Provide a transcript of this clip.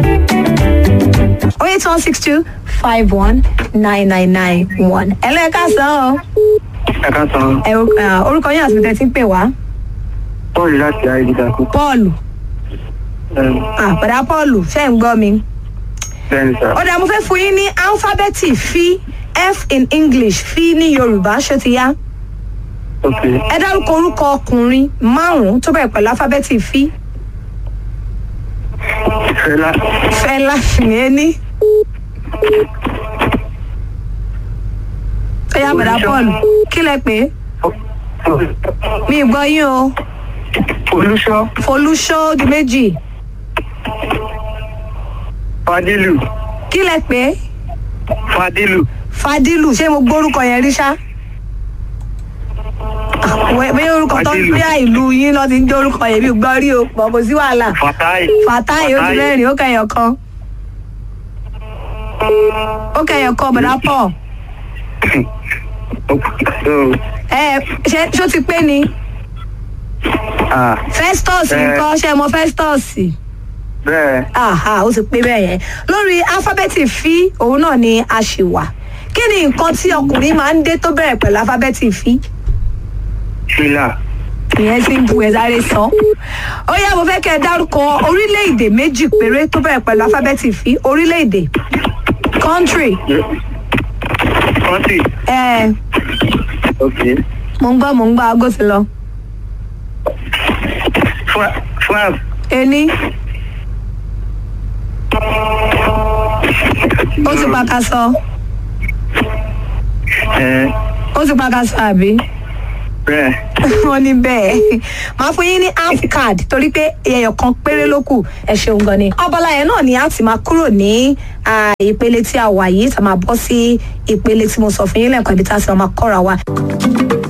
oh eight one six two five one nine nine nine one. ẹlẹ́ka sàn ọ́ ẹ̀ka san ẹ ah, orúkọ yín àti bìtẹ́ tí ń pè wá bọ́ọ̀lù láti ayélujára paul ah bọ̀dá paul ṣe ń gbọ́ mi. bẹ́ẹ̀ni sá ọ̀dà mo fẹ́ fún yín ní alifábẹ́ẹ̀tì fi f in english fi ní yorùbá ṣó ti yá. ok ẹ dárúkọ orúkọ ọkùnrin márùn-ún tó bẹ̀rẹ̀ pẹ̀lú alifábẹ́ẹ̀tì fi fẹlá fẹlá yẹn ní. ó yá bọ̀dá paul kí lẹ pé mi ì gbọ́ yín o olùṣọ́ folúṣọ́ di méjì fadílù kí lẹ pé fadílù fadilu ṣé mo gbórúkọ yẹn rí ṣá. bí orúkọ tó ń Fadilu. bí ìlú yín lọ ti ń jẹ́ orúkọ yẹn mi ò gbọ́ rí o pọ̀ kò sí wàhálà. fatai fàtáì ó ti mẹ́rin ó kẹyọ̀ kan. ó kẹyọ̀ kan bọ̀dá pọ̀. ẹ ṣe ṣó ti pé ni ah festus Eh. nǹkan ṣe mọ festus. bẹ́ẹ̀ aha ó ti pé bẹ́ẹ̀ yẹn lórí alifábẹ́ẹ̀tì fi òun náà ni a ṣì wà kí ni nǹkan tí ọkùnrin máa ń dé tó bẹ̀rẹ̀ pẹ̀lú alifábẹ́ẹ̀tì fi fìlà ìyẹn ti ń bu ẹ̀ sáré sàn ó yá mo fẹ́ kẹ́ ẹ dárúkọ orílẹ̀-èdè méjì péré tó bẹ̀rẹ̀ pẹ̀lú alifábẹ́ẹ̀tì fi orílẹ̀-èdè country kọ́ńtì ẹ̀ ok mo ń gbọ́ mo ń gbọ́ aago ti lọ Fra- france ení ó ti paka sọ ẹ ó ti paka sọ àbí. bẹ́ẹ̀ wọn ní bẹ́ẹ̀ máa fún yín ní half card torí pé ẹyọ kan péré ló kù ẹ ṣeun gan ni. abala yẹn náà ni a ti máa kúrò ní ah, ìpele tí a wà yìí tá a máa bọ́ sí ìpele tí mo sọ fún yín lẹ́ẹ̀kan ibi tá a ti máa kọ́ra wa.